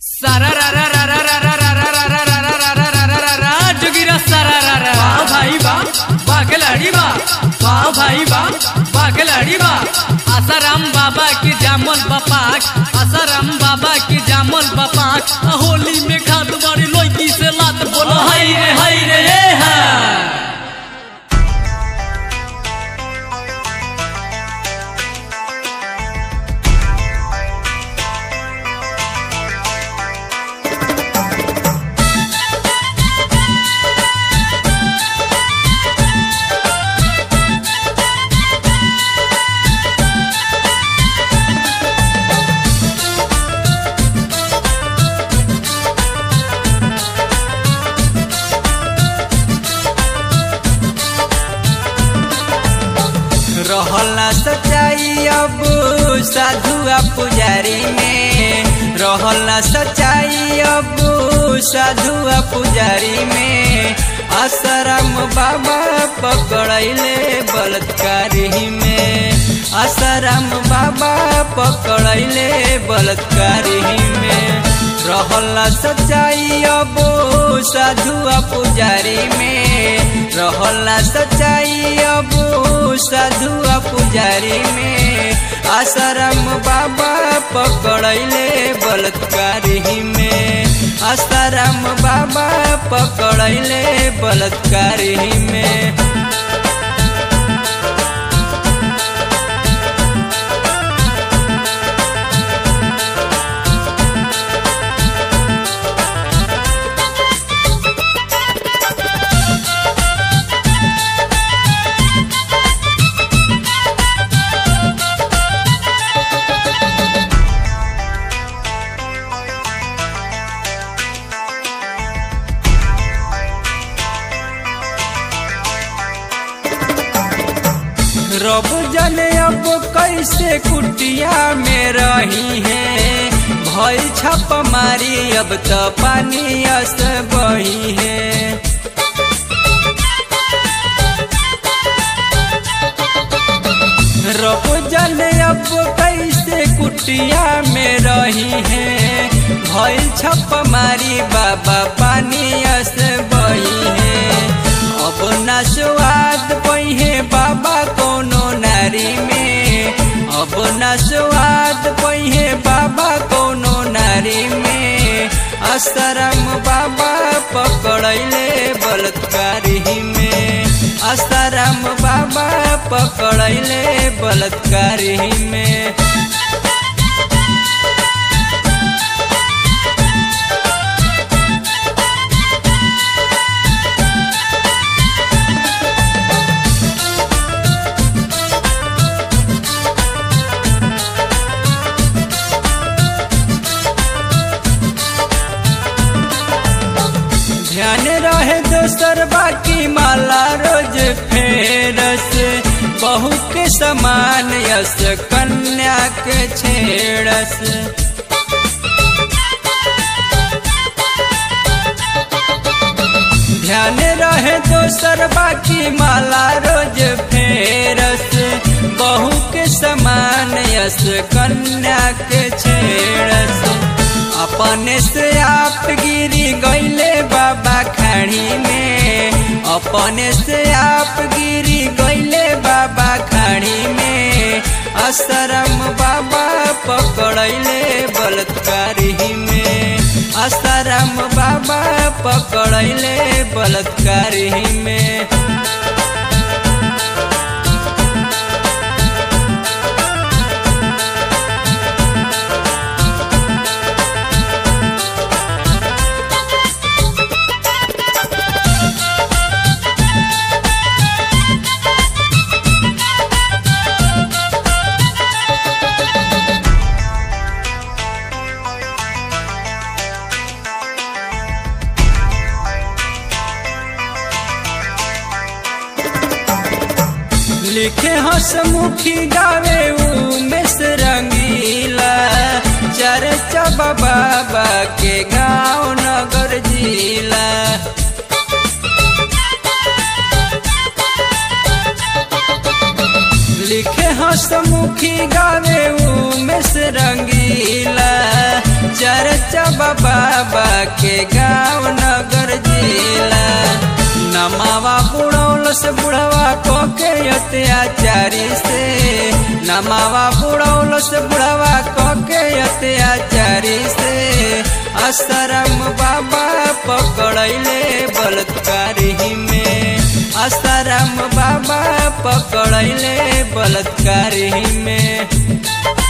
सारा रा रा रा रा रा रा रा रा रा रा रा रा रा रा रा रा रा जोगिरा सारा रा रा वाह भाई वाह वाह खिलाड़ी वाह वाह भाई वाह वाह खिलाड़ी वाह आसाराम बाबा की जामल बपाक आसाराम बाबा की जामल बपाक होली में खाद बड़ी लड़की से लात बोलो हाय रे हाय रे हे हा रहला सच्चाई अब साधुआ पुजारी में रहला सच्चाई अब साधुआ पुजारी में आसाराम बाबा पकड़ैले बलात्कारी में आसाराम बाबा पकड़ैले बलात्कारी में रहला सच्चाई अब साधुआ पुजारी में रहला सच्चाई अब साधुआ पुजारी में आसाराम बाबा पकड़ैले बलात्कारी में आसाराम बाबा पकड़ैले बलात्कारी में रब जाने अब कैसे कुटिया में रही है भई छप मारी अब तो पानी अस बही है रब जाने अब कैसे कुटिया में रही है भई छप मारी बाबा पानी अस बही है अब ना स्वाद पहिए बाबा कोनो नारी में अब ना स्वाद पहिए बाबा कोनो नारी में आसाराम बाबा पकड़ैले बलात्कारी में आसाराम बाबा पकड़ैले बलात्कारी में ध्यान रहे दोसर बाकी माला रोज फेरस बहू के समान यस कन्या के छेड़स ध्यान रहे दोसर बाकी माला रोज फेरस बहू के समान यस कन्या के छेड़स अपने से आप गिरी गईले बाबा खाड़ी में अपने से आप गिरी गईले बाबा खाड़ी में आसाराम बाबा पकड़ैले बलात्कारी में आसाराम बाबा पकड़ैले बलात्कारी में लिखे हसमुखी गावे उमेश रंगीला चर्चा बाबा के गाँव नगर जिला लिखे हसमुखी गावे उमेश रंगीला चर्चा चर्चा बाबा के गाँव नगर जिला नमावा बुढ़ौल से बुढ़वा को के अत्याचारी से नमावा बुढ़ौल से बुढ़वा को के अत्याचारी से असरम बाबा पकड़ैले बलात्कारी में असरम बाबा पकड़ैले बलात्कारी में